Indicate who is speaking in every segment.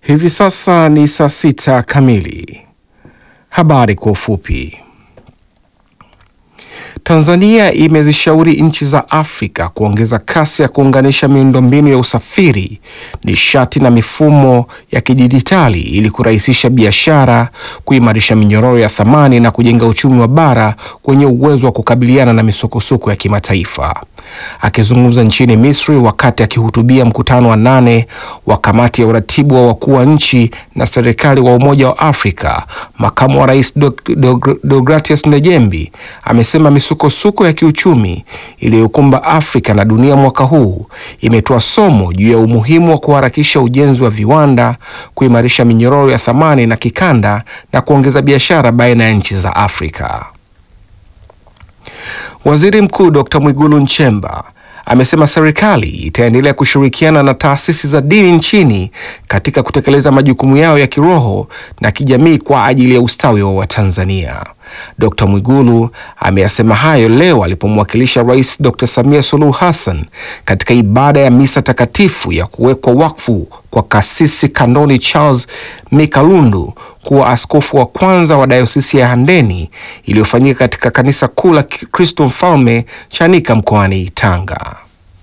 Speaker 1: Hivi sasa ni saa sita kamili. Habari kwa ufupi. Tanzania imezishauri nchi za Afrika kuongeza kasi ya kuunganisha miundombinu ya usafiri, nishati na mifumo ya kidijitali ili kurahisisha biashara, kuimarisha minyororo ya thamani na kujenga uchumi wa bara wenye uwezo wa kukabiliana na misukosuko ya kimataifa. Akizungumza nchini Misri wakati akihutubia mkutano wa nane wa kamati ya uratibu wa wakuu wa nchi na serikali wa Umoja wa Afrika, makamu wa rais Deogratias Ndejembi amesema misukosuko ya kiuchumi iliyokumba Afrika na dunia mwaka huu imetoa somo juu ya umuhimu wa kuharakisha ujenzi wa viwanda, kuimarisha minyororo ya thamani na kikanda na kuongeza biashara baina ya nchi za Afrika. Waziri Mkuu Dr. Mwigulu Nchemba amesema serikali itaendelea kushirikiana na taasisi za dini nchini katika kutekeleza majukumu yao ya kiroho na kijamii kwa ajili ya ustawi wa Watanzania. Dr. Mwigulu ameyasema hayo leo alipomwakilisha Rais Dr. Samia Suluhu Hassan katika ibada ya misa takatifu ya kuwekwa wakfu kwa kasisi Kandoni Charles Mikalundu kuwa askofu wa kwanza wa dayosisi ya Handeni iliyofanyika katika kanisa kuu la Kristo Mfalme Chanika mkoani Tanga.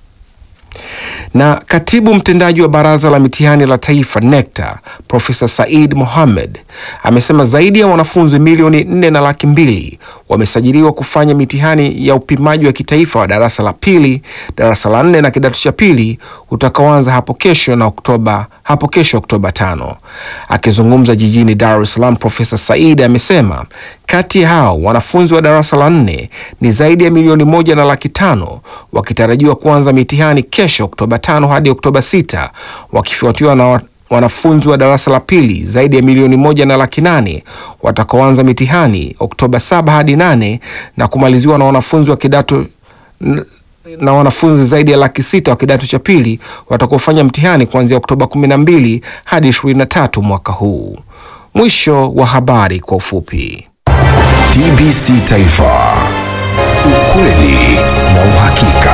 Speaker 1: Na katibu mtendaji wa baraza la mitihani la taifa NECTA Profesa Said Mohamed amesema zaidi ya wanafunzi milioni nne na laki mbili wamesajiliwa kufanya mitihani ya upimaji wa kitaifa wa darasa la pili, darasa la nne na kidato cha pili utakaoanza hapo kesho na Oktoba hapo kesho Oktoba tano. Akizungumza jijini Dar es Salaam, Profesa Said amesema kati ya hao wanafunzi wa darasa la nne ni zaidi ya milioni moja na laki tano wakitarajiwa kuanza mitihani kesho Oktoba tano hadi Oktoba sita wakifuatiwa na wanafunzi wa darasa la pili zaidi ya milioni moja na laki nane watakaoanza mitihani Oktoba saba hadi nane na kumaliziwa na wanafunzi wa kidato na wanafunzi zaidi ya laki sita wa kidato cha pili watakaofanya mtihani kuanzia Oktoba 12 hadi 23 mwaka huu. Mwisho wa habari kwa ufupi.
Speaker 2: TBC Taifa, ukweli na uhakika.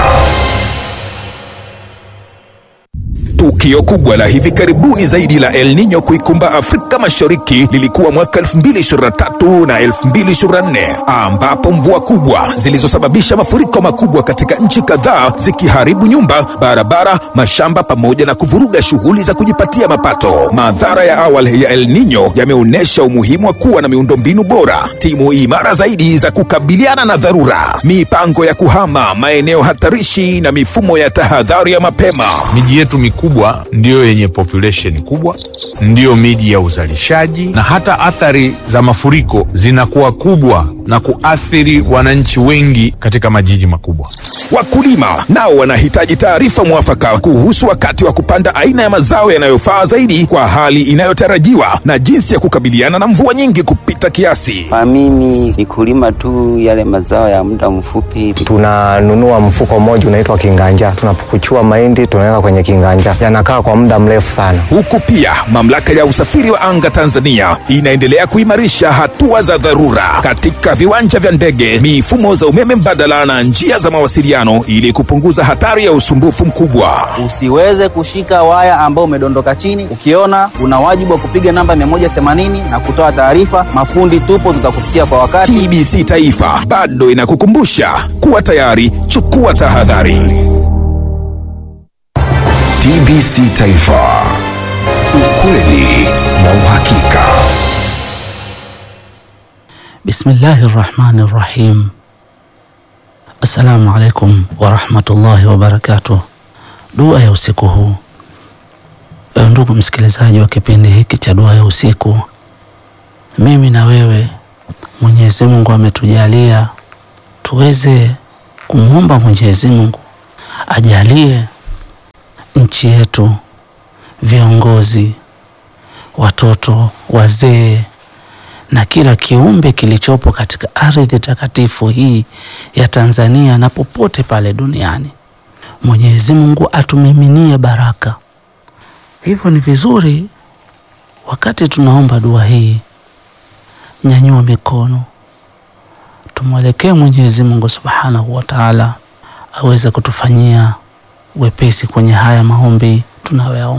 Speaker 2: Tukio kubwa la hivi karibuni zaidi la El Nino kuikumba Afrika Mashariki lilikuwa mwaka 2023 na 2024 ambapo mvua kubwa zilizosababisha mafuriko makubwa katika nchi kadhaa zikiharibu nyumba, barabara, mashamba pamoja na kuvuruga shughuli za kujipatia mapato. Madhara ya awali ya El Nino yameonyesha umuhimu wa kuwa na miundombinu bora, timu imara zaidi za kukabiliana na dharura, mipango ya kuhama maeneo hatarishi na mifumo ya tahadhari ya mapema.
Speaker 3: Miji yetu mikubwa ndiyo yenye population kubwa, ndiyo miji ya uzalishaji, na hata athari za mafuriko zinakuwa kubwa na kuathiri wananchi wengi katika majiji makubwa.
Speaker 2: Wakulima nao wanahitaji taarifa mwafaka kuhusu wakati wa kupanda aina ya mazao yanayofaa zaidi kwa hali inayotarajiwa na jinsi ya kukabiliana na mvua nyingi kupita kiasi.
Speaker 4: Kwa mimi ni kulima tu yale mazao ya muda mfupi.
Speaker 5: Tunanunua mfuko mmoja unaitwa kinganja, tunapukuchua mahindi tunaweka kwenye kinganja, yanakaa kwa muda mrefu sana.
Speaker 2: Huku pia mamlaka ya usafiri wa anga Tanzania inaendelea kuimarisha hatua za dharura katika viwanja vya ndege, mifumo za umeme mbadala na njia za mawasiliano ili kupunguza hatari ya usumbufu mkubwa.
Speaker 4: Usiweze kushika waya ambao umedondoka chini. Ukiona una wajibu wa kupiga namba 180 na kutoa taarifa. Mafundi tupo, tutakufikia kwa wakati.
Speaker 2: TBC Taifa bado inakukumbusha kuwa tayari, chukua tahadhari. TBC Taifa, ukweli na uhakika.
Speaker 6: Bismillahi rahmani rahim. Assalamu alaikum warahmatullahi wabarakatuh. Dua ya usiku huu. Ewe ndugu msikilizaji wa kipindi hiki cha dua ya usiku, mimi na wewe, Mwenyezi Mungu ametujalia tuweze kumwomba Mwenyezi Mungu ajalie nchi yetu, viongozi, watoto, wazee na kila kiumbe kilichopo katika ardhi takatifu hii ya Tanzania na popote pale duniani, Mwenyezi Mungu atumiminie baraka. Hivyo ni vizuri wakati tunaomba dua hii, nyanyua mikono, tumwelekee Mwenyezi Mungu Subhanahu wa Ta'ala aweze kutufanyia wepesi kwenye haya maombi tunayoyaomba.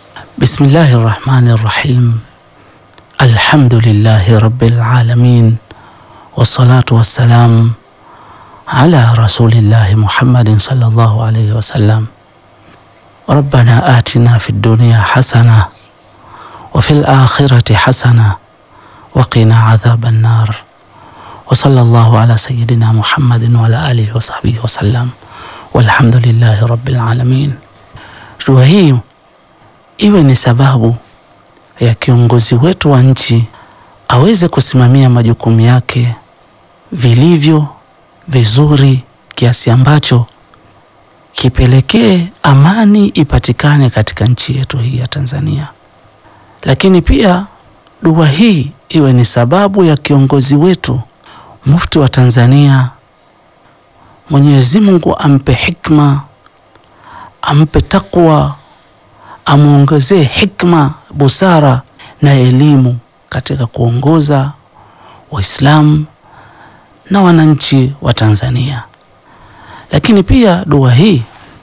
Speaker 6: Bismillahi rahmani rahim. Alhamdulillahi rabbil alamin wassalatu wassalam ala rasulillahi Muhammadin sallallahu alayhi wasallam. Rabbana atina fid dunya hasana wa fil akhirati hasana wa qina adhaban nar wa sallallahu ala sayyidina Muhammadin wa ala alihi wa sahbihi wasallam walhamdulillahi rabbil alamin. Dua hii iwe ni sababu ya kiongozi wetu wa nchi aweze kusimamia majukumu yake vilivyo vizuri, kiasi ambacho kipelekee amani ipatikane katika nchi yetu hii ya Tanzania. Lakini pia dua hii iwe ni sababu ya kiongozi wetu mufti wa Tanzania, Mwenyezi Mungu ampe hikma, ampe takwa amwongezee hikma, busara na elimu katika kuongoza Waislamu na wananchi wa Tanzania. Lakini pia dua hii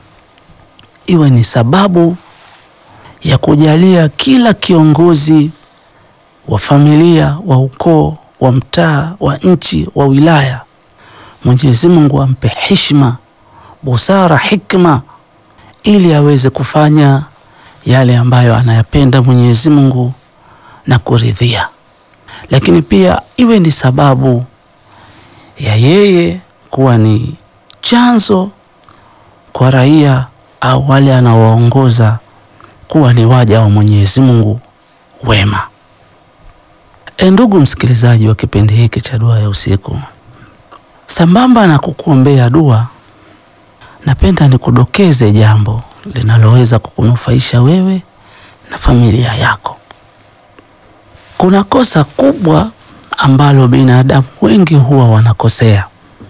Speaker 6: iwe ni sababu ya kujalia kila kiongozi wa familia, wa ukoo, wa mtaa, wa nchi, wa wilaya, Mwenyezi Mungu ampe heshima, busara, hikma ili aweze kufanya yale ambayo anayapenda Mwenyezi Mungu na kuridhia. Lakini pia iwe ni sababu ya yeye kuwa ni chanzo kwa raia au wale anaowaongoza kuwa ni waja wa Mwenyezi Mungu wema. E, ndugu msikilizaji wa kipindi hiki cha Dua ya Usiku, sambamba na kukuombea dua, napenda nikudokeze jambo linaloweza kukunufaisha wewe na familia yako. Kuna kosa kubwa ambalo binadamu wengi huwa wanakosea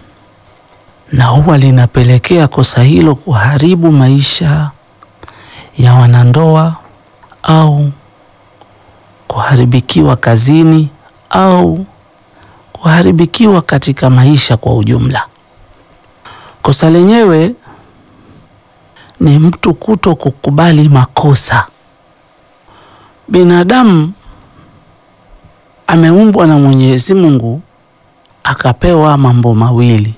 Speaker 6: na huwa linapelekea kosa hilo kuharibu maisha ya wanandoa au kuharibikiwa kazini au kuharibikiwa katika maisha kwa ujumla. Kosa lenyewe ni mtu kuto kukubali makosa. Binadamu ameumbwa na Mwenyezi Mungu akapewa mambo mawili.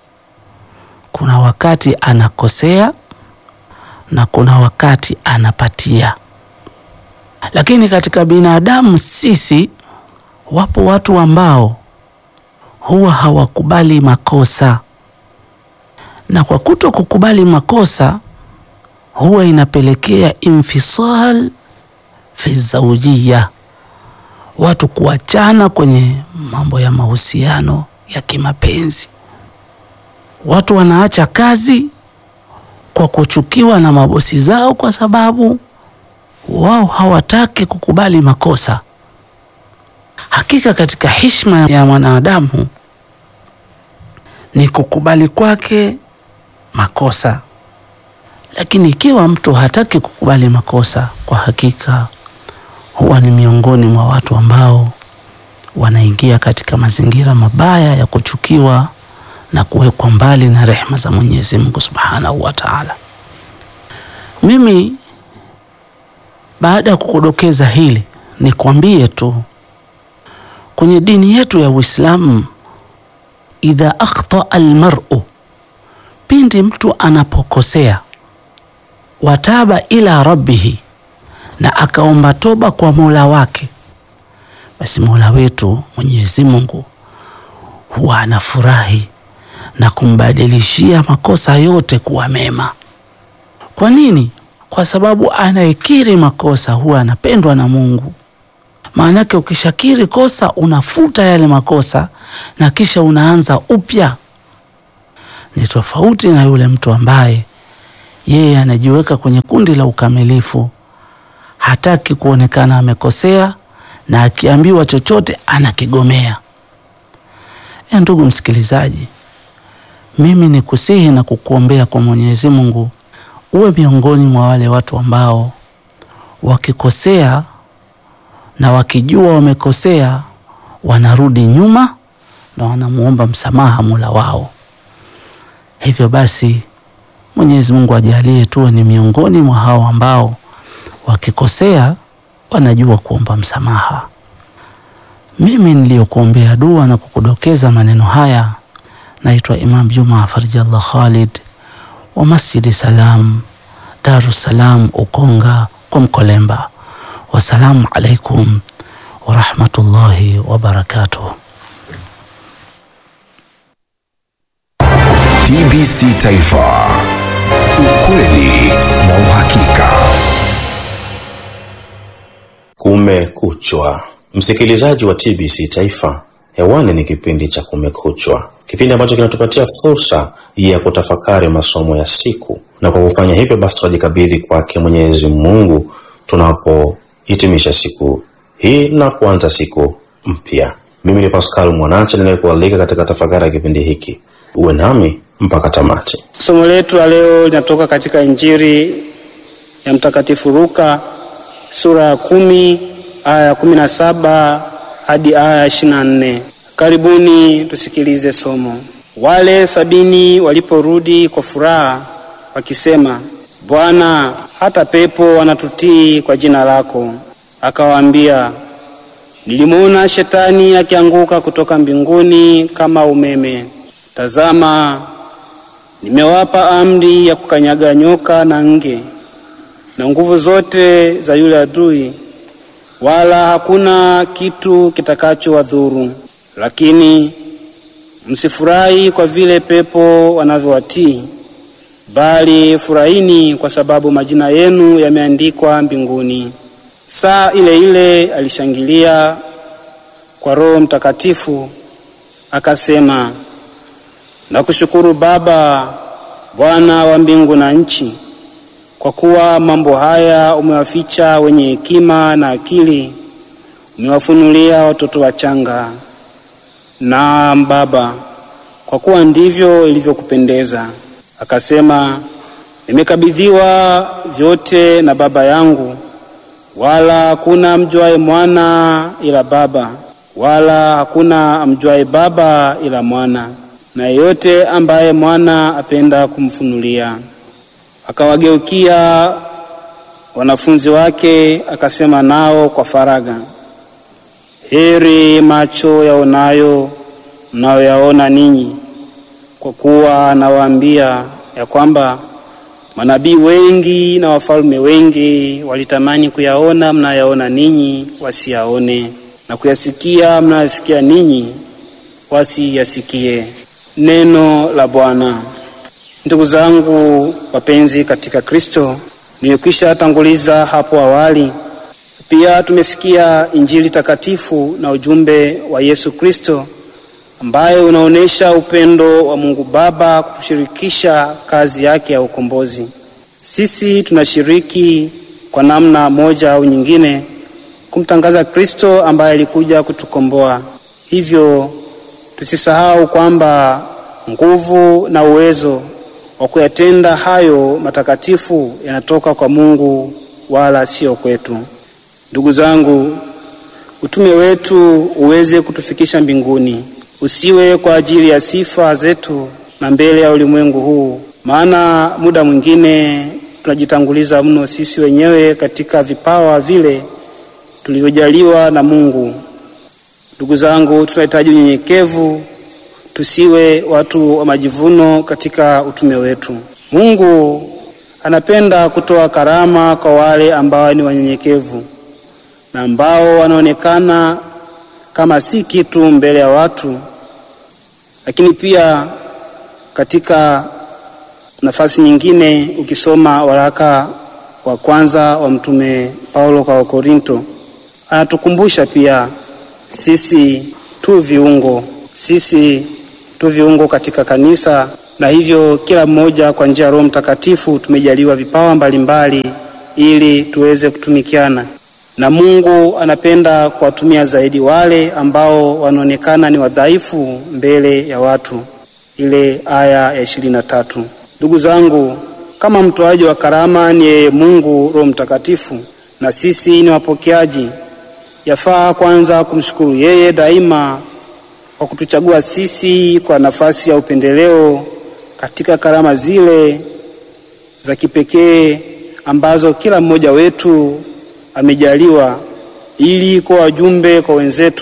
Speaker 6: Kuna wakati anakosea na kuna wakati anapatia. Lakini katika binadamu sisi, wapo watu ambao huwa hawakubali makosa, na kwa kuto kukubali makosa huwa inapelekea infisal fi zaujia, watu kuachana kwenye mambo ya mahusiano ya kimapenzi. Watu wanaacha kazi kwa kuchukiwa na mabosi zao, kwa sababu wao hawataki kukubali makosa. Hakika katika heshima ya mwanadamu ni kukubali kwake makosa lakini ikiwa mtu hataki kukubali makosa, kwa hakika huwa ni miongoni mwa watu ambao wanaingia katika mazingira mabaya ya kuchukiwa na kuwekwa mbali na rehema za Mwenyezi Mungu Subhanahu wa Ta'ala. Mimi baada ya kukudokeza hili, nikwambie tu kwenye dini yetu ya Uislamu, idha akhta almar'u, pindi mtu anapokosea wataba ila rabbihi, na akaomba toba kwa mola wake, basi mola wetu Mwenyezi Mungu huwa anafurahi na kumbadilishia makosa yote kuwa mema. Kwa nini? Kwa sababu anayekiri makosa huwa anapendwa na Mungu. Maanake ukishakiri kosa unafuta yale makosa na kisha unaanza upya. Ni tofauti na yule mtu ambaye yeye anajiweka kwenye kundi la ukamilifu, hataki kuonekana amekosea, na akiambiwa chochote anakigomea. E, ndugu msikilizaji, mimi ni kusihi na kukuombea kwa Mwenyezi Mungu uwe miongoni mwa wale watu ambao wakikosea na wakijua wamekosea wanarudi nyuma na wanamuomba msamaha Mola wao. Hivyo basi Mwenyezi Mungu ajalie tuwe ni miongoni mwa hao ambao wakikosea wanajua kuomba msamaha. Mimi niliyokuombea dua na kukudokeza maneno haya naitwa Imam Juma Farjallah Khalid wa Masjidi Salam, Darus Salam, Ukonga kwa Mkolemba. Wassalamu alaikum warahmatullahi wabarakatuh.
Speaker 2: TBC Taifa, ukweli na uhakika.
Speaker 7: Kumekuchwa, msikilizaji wa TBC Taifa, hewani ni kipindi cha Kumekuchwa, kipindi ambacho kinatupatia fursa ya kutafakari masomo ya siku, na kwa kufanya hivyo basi tunajikabidhi kwake Mwenyezi Mungu tunapohitimisha siku hii na kuanza siku mpya. Mimi ni Pascal Mwanache ninayekualika katika tafakari ya kipindi hiki, uwe nami mpaka tamati.
Speaker 8: Somo letu la leo linatoka katika Injili ya Mtakatifu Luka sura ya kumi aya ya kumi na saba hadi aya ya ishirini na nne. Karibuni tusikilize somo. Wale sabini waliporudi kwa furaha wakisema, Bwana, hata pepo wanatutii kwa jina lako. Akawaambia, nilimwona shetani akianguka kutoka mbinguni kama umeme. Tazama, nimewapa amri ya kukanyaga nyoka na nge na nguvu zote za yule adui, wala hakuna kitu kitakachowadhuru. Lakini msifurahi kwa vile pepo wanavyowatii, bali furahini kwa sababu majina yenu yameandikwa mbinguni. Saa ile ile alishangilia kwa Roho Mtakatifu akasema, nakushukuru Baba, Bwana wa mbingu na nchi, kwa kuwa mambo haya umewaficha wenye hekima na akili, umewafunulia watoto wachanga. Naam Baba, kwa kuwa ndivyo ilivyokupendeza. Akasema, nimekabidhiwa vyote na Baba yangu, wala hakuna amjuaye mwana ila Baba, wala hakuna amjuaye Baba ila mwana, na yeyote ambaye mwana apenda kumfunulia. Akawageukia wanafunzi wake akasema nao kwa faragha, heri macho yaonayo mnayoyaona ninyi, kwa kuwa nawaambia ya kwamba manabii wengi na wafalme wengi walitamani kuyaona mnayaona ninyi wasiyaone, na kuyasikia mnayosikia ninyi wasiyasikie. Neno la Bwana. Ndugu zangu wapenzi katika Kristo, nimekwisha tanguliza hapo awali. Pia tumesikia Injili takatifu na ujumbe wa Yesu Kristo ambaye unaonyesha upendo wa Mungu Baba kutushirikisha kazi yake ya ukombozi. Sisi tunashiriki kwa namna moja au nyingine kumtangaza Kristo ambaye alikuja kutukomboa. Hivyo tusisahau kwamba nguvu na uwezo wa kuyatenda hayo matakatifu yanatoka kwa Mungu wala sio kwetu. Ndugu zangu, utume wetu uweze kutufikisha mbinguni, usiwe kwa ajili ya sifa zetu na mbele ya ulimwengu huu, maana muda mwingine tunajitanguliza mno sisi wenyewe katika vipawa vile tulivyojaliwa na Mungu. Ndugu zangu, tunahitaji unyenyekevu tusiwe watu wa majivuno katika utume wetu. Mungu anapenda kutoa karama kwa wale ambao ni wanyenyekevu na ambao wanaonekana kama si kitu mbele ya watu, lakini pia katika nafasi nyingine, ukisoma waraka wa kwanza wa mtume Paulo kwa Wakorinto, anatukumbusha pia sisi tu viungo, sisi tu viungo katika kanisa, na hivyo kila mmoja kwa njia ya Roho Mtakatifu tumejaliwa vipawa mbalimbali ili tuweze kutumikiana, na Mungu anapenda kuwatumia zaidi wale ambao wanaonekana ni wadhaifu mbele ya watu, ile aya ya ishirini na tatu. Ndugu zangu, kama mtoaji wa karama ni yeye Mungu Roho Mtakatifu, na sisi ni wapokeaji, yafaa kwanza kumshukuru yeye daima kwa kutuchagua sisi kwa nafasi ya upendeleo katika karama zile za kipekee ambazo kila mmoja wetu amejaliwa ili kuwa wajumbe kwa wenzetu,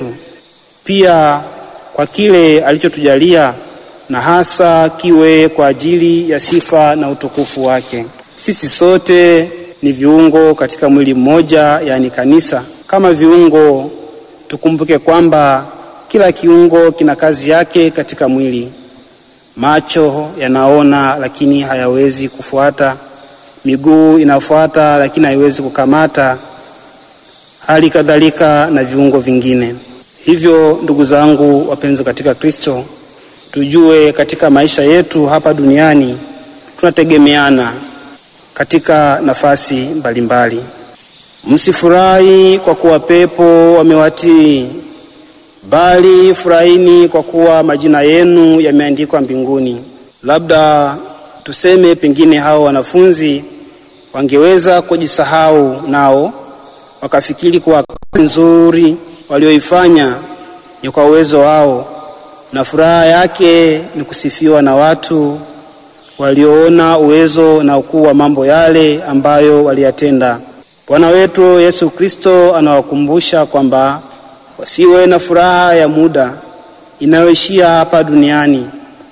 Speaker 8: pia kwa kile alichotujalia na hasa kiwe kwa ajili ya sifa na utukufu wake. Sisi sote ni viungo katika mwili mmoja, yaani kanisa. Kama viungo, tukumbuke kwamba kila kiungo kina kazi yake katika mwili. Macho yanaona lakini hayawezi kufuata, miguu inafuata lakini haiwezi kukamata, hali kadhalika na viungo vingine. Hivyo ndugu zangu wapenzi katika Kristo, tujue katika maisha yetu hapa duniani tunategemeana katika nafasi mbalimbali. Msifurahi kwa kuwa pepo wamewatii, bali furahini kwa kuwa majina yenu yameandikwa mbinguni. Labda tuseme pengine hao wanafunzi wangeweza kujisahau nao wakafikiri kuwa kazi nzuri walioifanya ni kwa uwezo wao, na furaha yake ni kusifiwa na watu walioona uwezo na ukuu wa mambo yale ambayo waliyatenda. Bwana wetu Yesu Kristo anawakumbusha kwamba wasiwe na furaha ya muda inayoishia hapa duniani,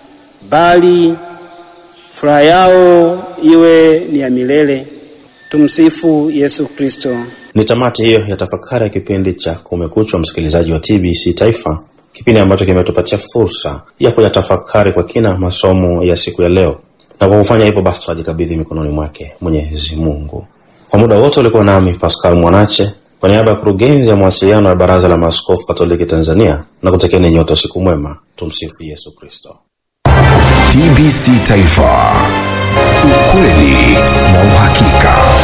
Speaker 8: bali furaha yao iwe ni ya milele. Tumsifu Yesu Kristo.
Speaker 7: Ni tamati hiyo ya tafakari ya kipindi cha Kumekucha, msikilizaji wa TBC Taifa, kipindi ambacho kimetupatia fursa ya kuyatafakari kwa kina masomo ya siku ya leo, na kwa kufanya hivyo basi tunajikabidhi mikononi mwake Mwenyezi Mungu. Kwa muda wote ulikuwa nami Pascal Mwanache kwa niaba ya kurugenzi ya mawasiliano ya Baraza la Maaskofu Katoliki Tanzania, na kutekeni nyote usiku mwema. Tumsifu Yesu Kristo.
Speaker 2: TBC Taifa, ukweli na uhakika.